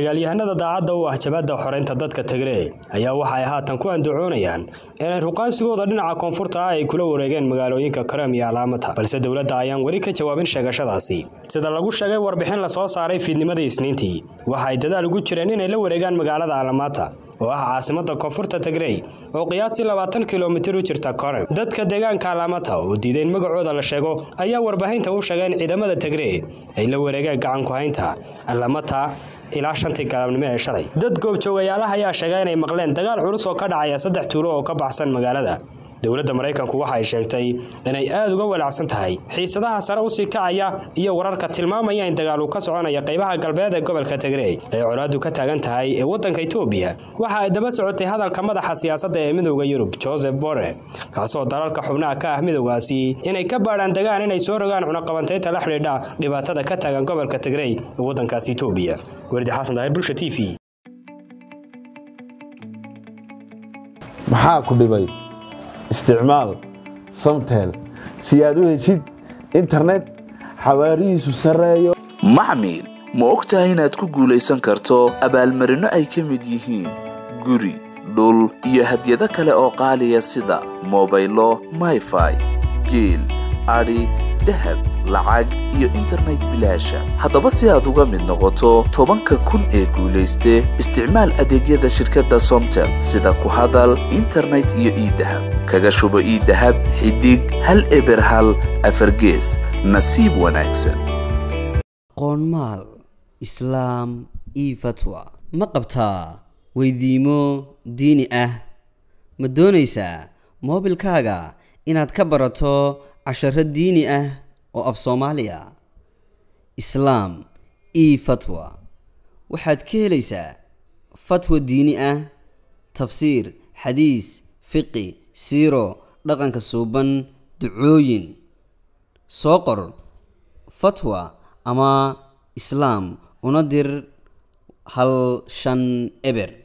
dagaalyahanada daacadda u ah jabadda xoreynta dadka Tigray ayaa waxa ay haatan ku andacoonayaan inay ruqaansigooda dhinaca koonfurta ah ay kula wareegeen magaalooyinka Karam iyo Alamata balse dowladda ayaan weli ka jawaabin sheegashadaasi sida lagu sheegay warbixin la soo saaray fiidnimadii Isniintii waxa ay dadaal ugu jireen inay la wareegaan magaalada Alamata oo ah caasimadda koonfurta Tigray oo qiyaastii 20 kiiloomitir u jirta Karam dadka deegaanka Alamata oo diiday in magacooda la sheego ayaa warbaahinta u sheegay in ciidamada Tigray ay la wareegeen gacan ku haynta Alamata ilaa shantii galabnimo ee shalay dad goobjoogayaalaha ayaa sheegay inay maqleen dagaal culus oo ka dhacaya saddex tuulo oo ka baxsan magaalada dowladda maraykanku waxa ay sheegtay inay aada uga walaacsan tahay xiisadaha sare usii kacaya iyo wararka tilmaamaya in dagaal uu ka soconaya qaybaha galbeed ee gobolka Tigray ee colaadu ka taagan tahay ee waddanka Itoobiya waxa ay daba socotay hadalka madaxa siyaasadda ee midowda Yurub Joseph Borrell kaasoo dalalka xubnaha ka ah midowgaasi inay ka baadhaan dagaan inay soo rogaan cunaqabateynta la xidhiidha dhibaatada ka taagan gobolka Tigray ee waddankaasi Itoobiya wardi xasan daahir bulsha TV maxaa ku dhibay isticmaal samtel si aad u heshid internet xawaarihiisu sarreeyo maxmil ma og tahay inaad ku guulaysan karto abaalmarinno ay ka mid yihiin guri dhul iyo hadyado kale oo qaaliya sida mobaylo mayfai geel adhi dahab lacag iyo internet bilaasha haddaba si aad uga mid noqoto tobanka kun ee guulayste isticmaal adeegyada shirkadda somtel sida ku hadal internet iyo iidahab kaga shubo iidahab xidig hal eber hal afargees nasiib wanaagsan qoonmaal islaam io fatwa ma qabtaa weydiimo diini ah ma doonaysaa moobilkaaga inaad ka barato casharo diini ah oo af soomaaliya islaam io fatwa waxaad ka helaysaa fatwa diini ah tafsiir xadiis fiqi siiro dhaqanka suuban ducooyin soo qor fatwa ama islaam una dir hal shan eber